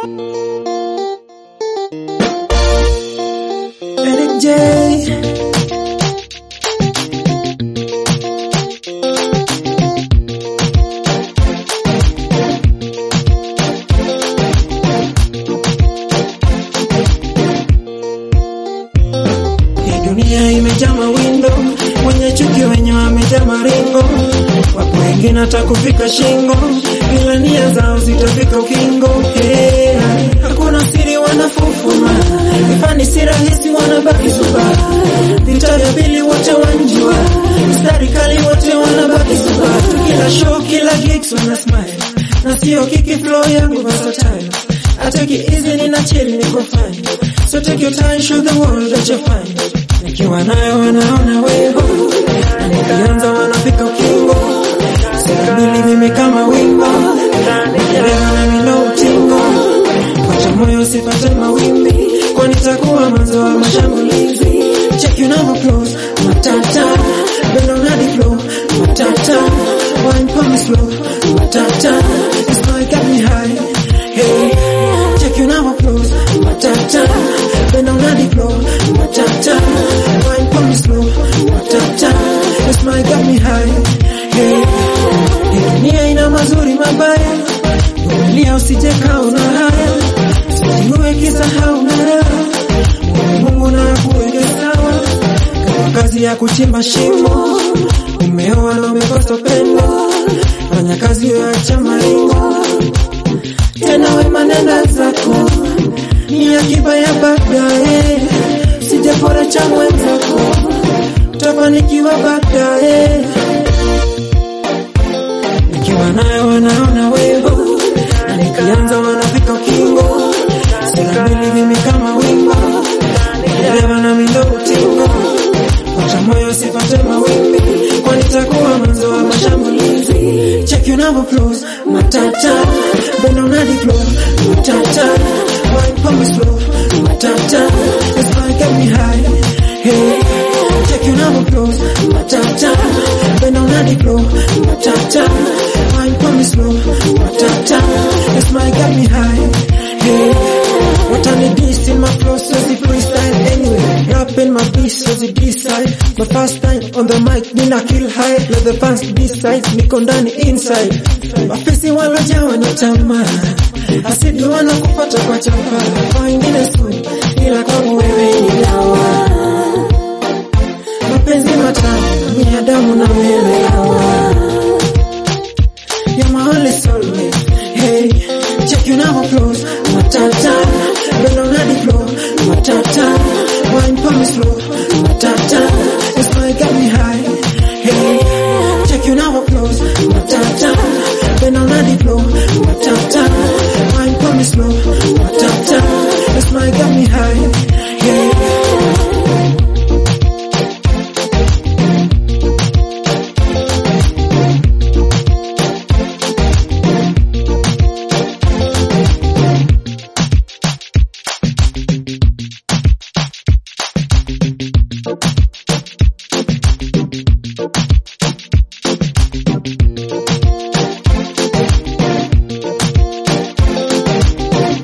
Eric J. Hii dunia imejaa mawindo, wenye chuki wenye wamejaa maringo, wapo wengine atakufika shingo, ila nia zao zitafika ukingo. Hey, hakuna siri wanafufuma, ifani si rahisi wanabaki suba, vita vya pili wote wanjua, mstari kali wote wanabaki suba, kila show kila gigs wana smile, na sio kiki flow yangu versatile, ataki easy nina chill niko fine, so take your time show the world that you're fine nikiwa nayo wanaona wego, na nikianza wanafika ukingo, sikabili mimi kama wimbo, dereva na mino utingo, wacha moyo usipate mawimbi, kwani takuwa mwanzo wa mashambulizi. Check you now close, matata, bend on the flow, matata, wine for me slow, matata, this boy got me high, hey, check you now close, matata, bend on the floor, matata, wine for me slow, matata, this boy got me high, hey, hii dunia ina mazuri mabaya, vumilia usije kaona haya, usiwe kisahau na raha, Mungu na kuweke sawa, kama kazi ya kuchimba shimo, umeoa na umekosa pendo, fanya kazi yoacha maringo, tena wema nenda zako, ni akiba ya baadaye, sijapora cha mwenzako, utafanikiwa baadaye nikiwa nayo wanaona wevo, na nikianza wanafika ukingo, sura mbili mimi kama wimbo, dereva na mindo utingo, wacha moyo usipate mawimbi, kwani takuwa mwanzo wa mashambulizi. Check you now close, matata, bend on the floor, matata, wine for me slow, matata, this boy get me high, hey. Check you now close, matata, bend on the floor, matata, wine for me slow, matata, this boy get me high, hey. What on the beast in my flow, so the freestyle anyway. Rapping my beat, so the B-side. My first time on the mic, nina kill high. Let the fans B-side, niko ndani inside. Mafisi walojawa na tamaa, asidi wanakupata kwa chapa. Kwa wengine sumu, ila kwangu wewe ni dawa. Mapenzi matamu, binadamu na wewe hawa.